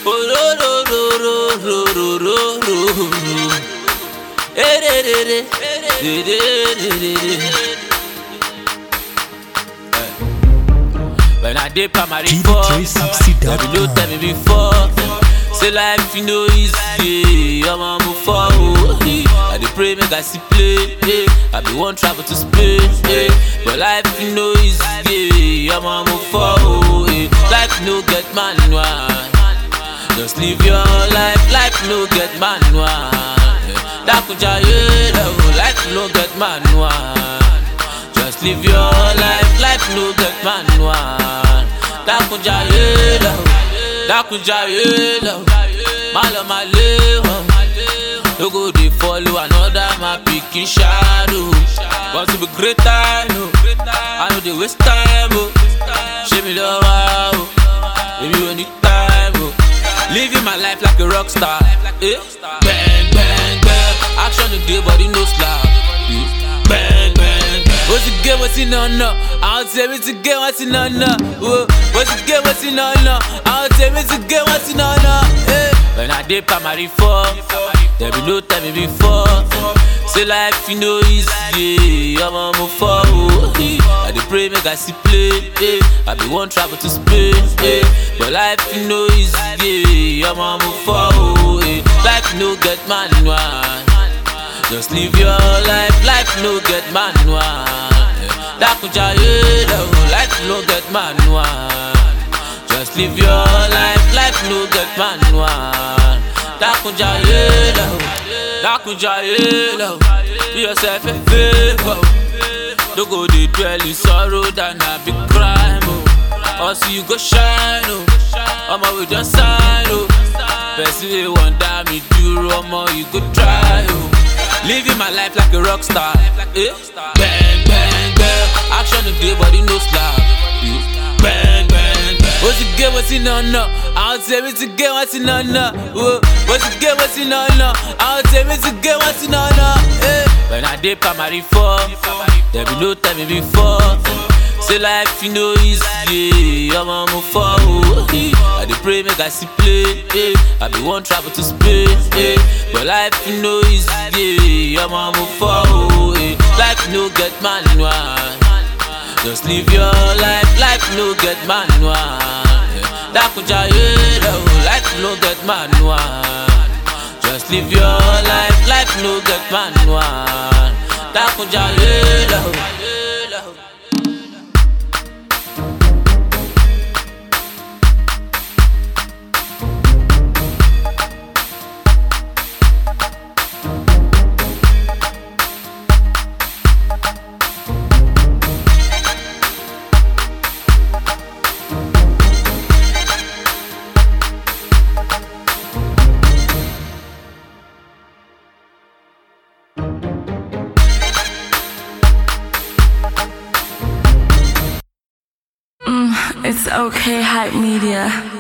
Oh, ro, ro, ro, ro, ro, ro, ro, ro. Eh, re, re, re. Re, re, re, re, re. Eh. When I did primary four, GD360.com. baby, no tell me before. Say life you know easy, I'm on move forward. I dey pray make I see play, eh. I be one travel to Spain, eh. but life you know easy, I'm on move forward. eh. Life no get manual, just live your life. Life no get manual. eh. Dakuja yeah, life no get manual. Just live your life, life no get manual. Dakunja yelo, dakunja yelo, malo maleho. No go dey follow another my pikin shadow. Want to be greater, no. I know dey waste time, oh. Show me love, oh. Baby, we need time, oh. Living my life like a rock star, eh? Bang, bang, bang. Action today, body no slap. eh. Bang, bang, bang. What's the game? What's in on no? I'll tell me to get what's in on no. Whoa. What's the game? What's in on no? I'll tell me to get what's in on no. Eh. When I did primary four, there be no tell me before. Say life you know easy, I'm on move forward. eh. I dey pray make I see play, eh. I be one travel to Spain, eh. but life you know easy, I'm on move forward. eh. Life no get manual. Just live your life, life no get manual. Dakuja yelo, life no get manual. Just live your life, life no get manual. Dakuja yelo, Dakuja yelo, be yourself a favor. Don't go dey dwell in sorrow than a big crime. Oh. Or see you go shine, oh. Omo we just sign, oh. Person wey wonder me do omo you go try, oh. Living my life like a rock star, eh? Bang bang bang, action today body no slap. eh. Bang bang bang. What's the game? What's in on no? I'll tell me to get what's in on no. Whoa. What's the game? What's in on no? I'll tell me to get what's in on no. Eh? When I did primary four, there be no tell me before. Say life you know easy, I'm on move forward. eh. I dey pray make I see play, eh. I be one travel to Spain, eh. but life you know easy, I'm on move forward. eh. Life no get manual, just live your life, life no get manual. eh. Dakuja yelo, life no get manual. Just live your life, life no get manual. Dakuja yelo, yelo. It's okay, hype media.